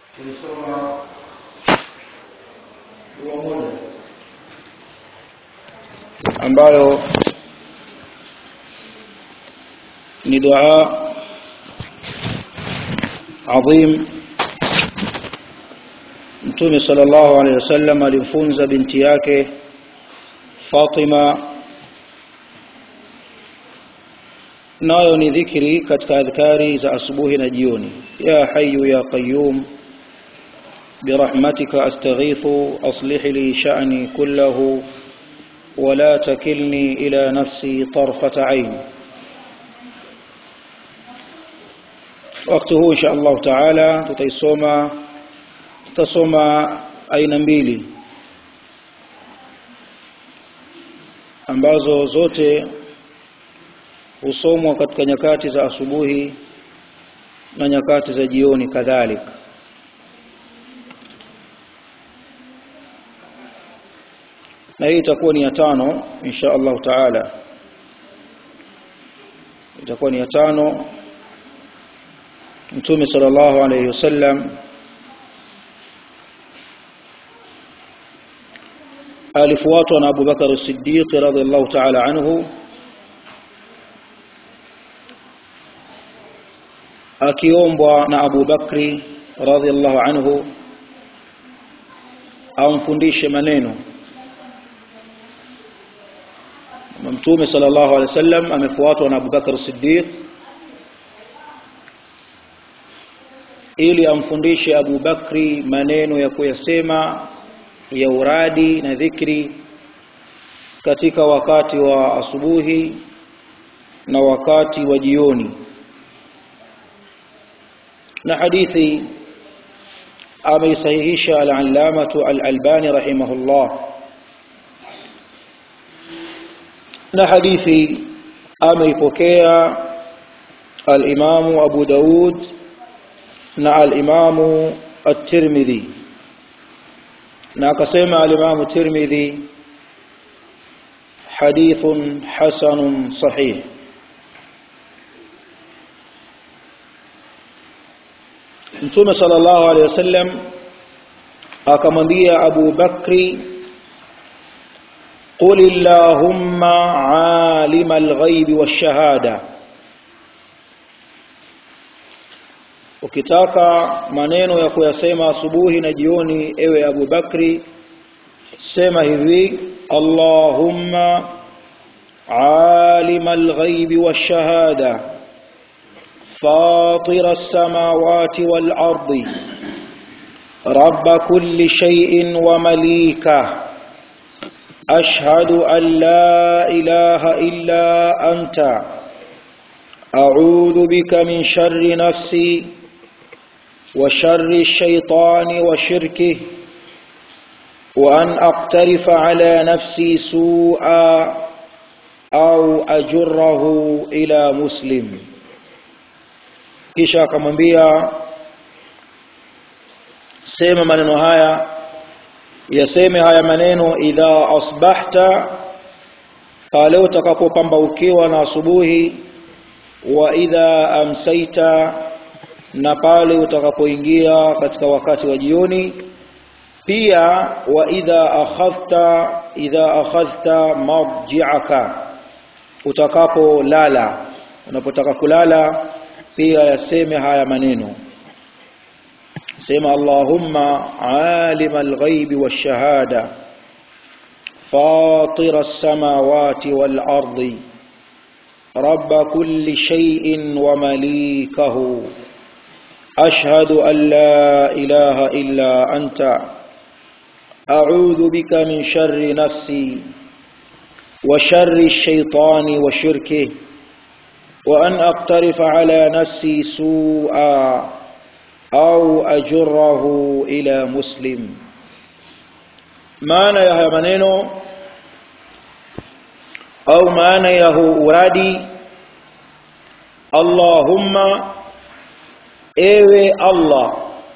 tulisoma dua moja ambayo ni dua adhim mtume sallallahu alaihi wasallam alimfunza binti yake Fatima nayo ni dhikri katika adhkari za asubuhi na jioni ya hayyu ya qayyum برحمتك أستغيث أصلح لي شأني كله ولا تكلني إلى نفسي طرفة عين وقته إن شاء الله تعالى تتيسوما tutasoma aina mbili ambazo zote husomwa katika nyakati za asubuhi na nyakati za jioni kadhalika na hii itakuwa ni ya tano insha Allah taala itakuwa ni ya tano mtume sallallahu alayhi wasallam alifuatwa na Abu Bakar as-Siddiq radhiallahu ta'ala anhu akiombwa na Abu Bakri radhiallahu anhu amfundishe maneno Mtume sallallahu alaihi wasallam amefuatwa na Abu Bakar as-Siddiq ili amfundishe Abu Bakri maneno ya kuyasema ya uradi na dhikri katika wakati wa asubuhi na wakati wa jioni na hadithi ameisahihisha al-allamatu al-albani rahimahullah na hadithi ameipokea al-imamu abu daud na al-imamu at-tirmidhi na akasema al-Imam Tirmidhi hadithun hasanun sahih Mtume sallallahu alaihi wasallam akamwambia Abu Bakri قل اللهم عالم الغيب والشهاده ukitaka maneno ya kuyasema asubuhi na jioni ewe Abu Bakri sema hivi Allahumma alima alghaibi washahada فاطر السماوات والأرض رب كل شيء ومليكه أشهد أن لا إله إلا أنت أعوذ بك من شر نفسي وشر الشيطان وشركه وأن أقترف على نفسي سوءا أو أجره إلى مسلم kisha akamwambia sema maneno haya yaseme haya maneno idha asbahta pale utakapopambaukiwa na asubuhi wa idha amsaita na pale utakapoingia katika wakati wa jioni pia wa idha akhadhta idha akhadhta marji'aka utakapolala unapotaka kulala pia yaseme haya maneno sema allahumma alim alghaibi washahada فاطر السماوات والأرض رب كل شيء ومليكه أشهد أن لا إله إلا أنت أعوذ بك من شر نفسي وشر الشيطان وشركه وأن أقترف على نفسي سوءا أو أجره إلى مسلم maana ya haya maneno au maana ya huu uradi Allahumma ewe Allah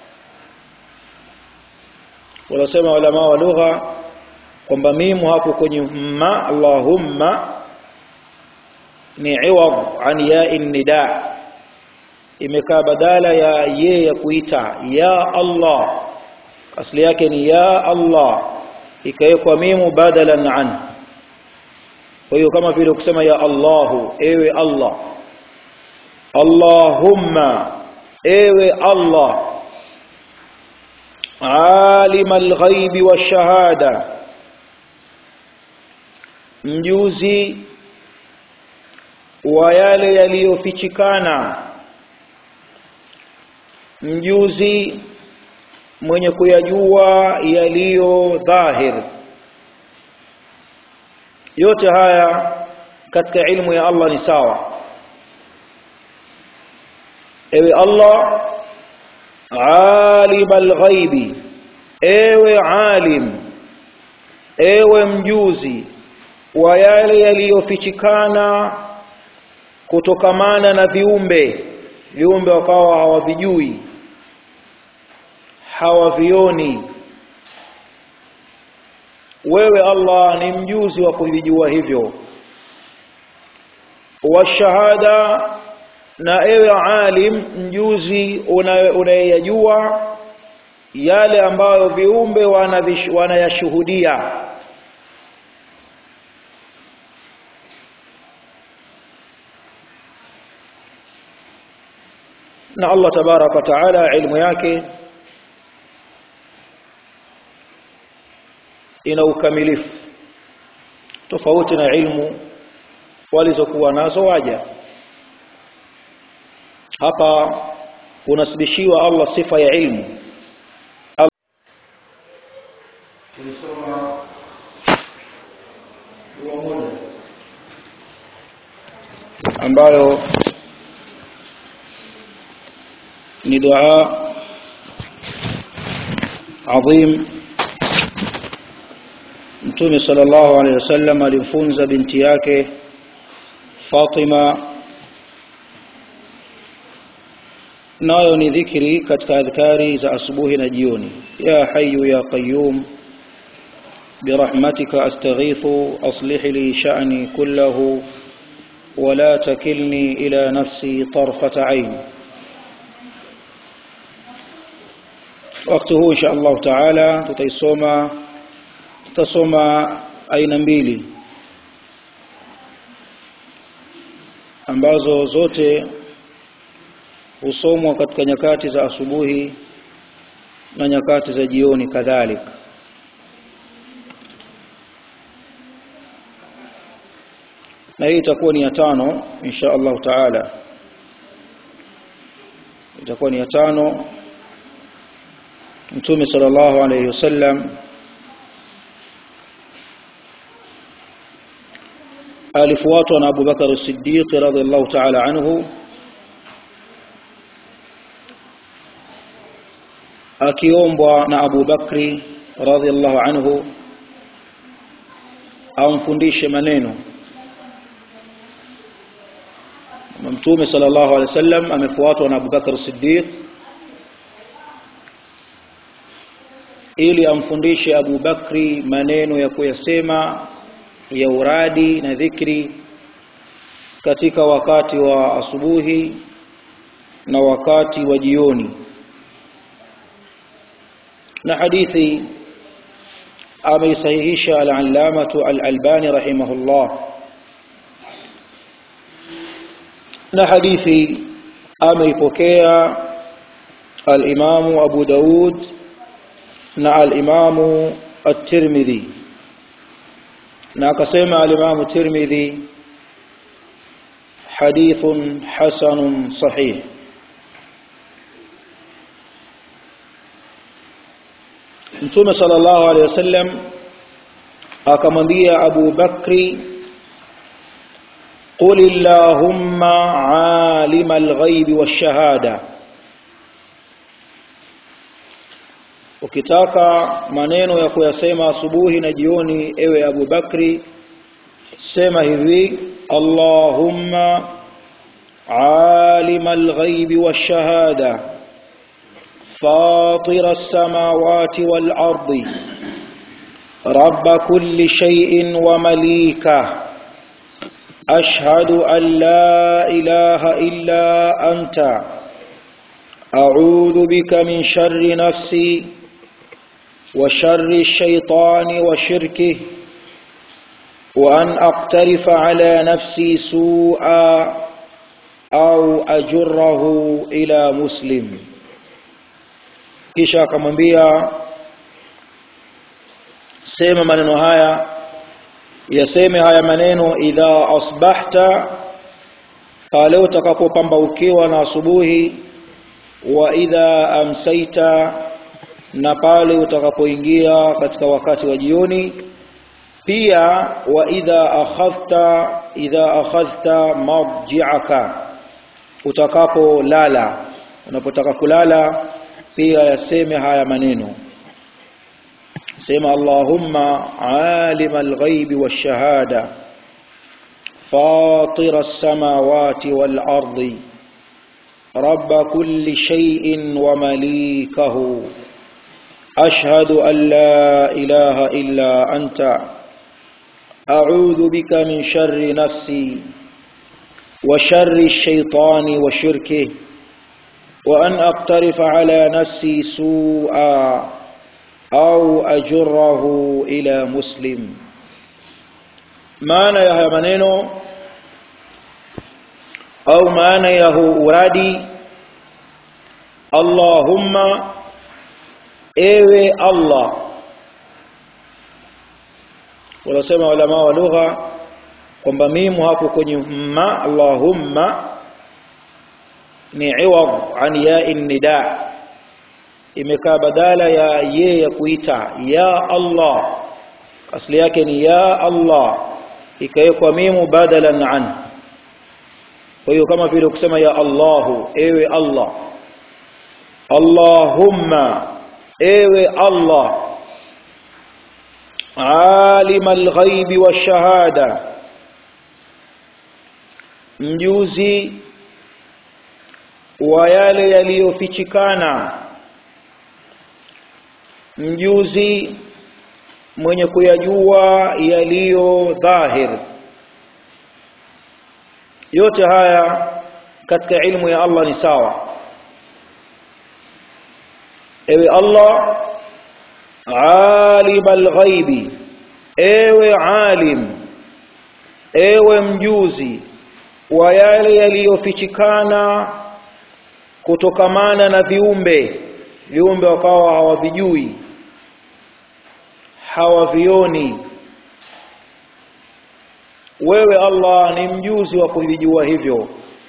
wanasema ulama wa lugha kwamba mimu hapo kwenye ma Allahumma ni iwad an ya nida imekaa badala ya ye ya kuita ya Allah asli yake ni ya Allah ikawekwa mimu badalan an kwa hiyo kama vile kusema ya Allahu ewe Allah Allahumma ewe Allah alim alghaibi washahada mjuzi wa yale yaliyofichikana mjuzi mwenye kuyajua yaliyo dhahir yote haya katika ilmu ya Allah ni sawa ewe Allah alim alghaibi ewe alim ewe mjuzi wa yale yaliyofichikana kutokamana na viumbe viumbe wakawa hawavijui hawavioni wewe Allah ni mjuzi wa kuvijua hivyo washahada na ewe alim mjuzi unayeyajua yale ambayo viumbe wanayashuhudia na Allah tabaraka wa taala ilmu yake ina ukamilifu tofauti na ilmu walizokuwa nazo waja hapa kunasibishiwa Allah sifa ya ilmu ambayo ni dua adhim Mtume sallallahu alaihi wasallam alimfunza binti yake Fatima nayo ni dhikri katika adhkari za asubuhi na jioni ya hayyu ya qayyum برحمتك أستغيث أصلح لي شأني كله ولا تكلني إلى نفسي طرفة عين وقته إن شاء الله تعالى تتيسوما tutasoma aina mbili ambazo zote husomwa katika nyakati za asubuhi na nyakati za jioni kadhalika na hii itakuwa ni ya tano insha Allah taala itakuwa ni ya tano mtume sallallahu alayhi wasallam alifuatwa na Abu Bakar as-Siddiq radhiallahu ta'ala anhu akiombwa na Abu Bakri radhiallahu anhu amfundishe maneno Mtume sallallahu alaihi wasallam amefuatwa na Abu Bakar as-Siddiq ili amfundishe Abu Bakri maneno ya kuyasema ya uradi na dhikri katika wakati wa asubuhi na wakati wa jioni na hadithi ameisahihisha al-allamatu al-albani rahimahullah na hadithi ameipokea al-imamu abu daud na al-imamu at-tirmidhi na akasema al-Imam Tirmidhi hadithun hasanun sahih Mtume sallallahu alaihi wasallam akamwambia Abu Bakri قل اللهم عالم الغيب والشهاده ukitaka maneno ya kuyasema asubuhi na jioni ewe Abu Bakri sema hivi Allahumma alim al-ghaib wash-shahada fatir as-samawati wal-ardi rabb kulli shay'in wa malika ashhadu an la ilaha illa anta أعوذ بك من شر نفسي وشر الشيطان وشركه وأن أقترف على نفسي سوءا أو أجره إلى مسلم kisha akamwambia sema maneno haya yaseme haya maneno idha asbahta pale utakapopambaukiwa na asubuhi wa idha amsaita na pale utakapoingia katika wakati wa jioni pia wa idha akhadhta idha akhadhta marji'aka utakapolala unapotaka kulala pia yaseme haya maneno sema allahumma alima alghaibi washahada فاطر السماوات والأرض رب كل شيء ومليكه أشهد أن لا إله إلا أنت أعوذ بك من شر نفسي وشر الشيطان وشركه وأن أقترف على نفسي سوءا أو أجره إلى مسلم maana ya haya maneno au maana ya huu uradi Allahumma ewe Allah wanasema ulama wa lugha kwamba mimu hapo kwenye ma Allahumma ni iwad an ya nida imekaa badala ya ye ya kuita ya Allah asli yake ni ya Allah ikawekwa mimu badalan an kwa hiyo kama vile kusema ya Allahu ewe Allah Allahumma ewe Allah alim alghaibi washahada mjuzi wa yale yaliyofichikana mjuzi mwenye kuyajua yaliyo dhahir yote haya katika ilmu ya Allah ni sawa ewe Allah alim alghaibi ewe alim ewe mjuzi wa yale yaliyofichikana kutokamana na viumbe viumbe wakawa hawavijui hawavioni wewe Allah ni mjuzi wa kuvijua hivyo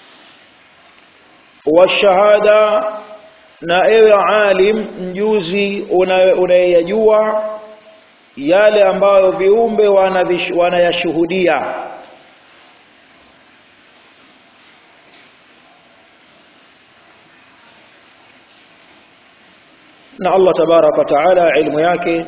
washahada na ewe alim mjuzi unayeyajua yale ambayo viumbe wanayashuhudia na Allah tabaraka wa taala ilmu yake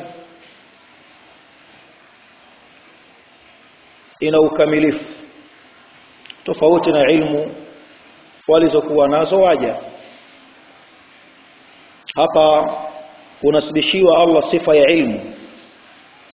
ina ukamilifu tofauti na ilmu walizokuwa nazo waja hapa unasibishiwa Allah sifa ya ilmu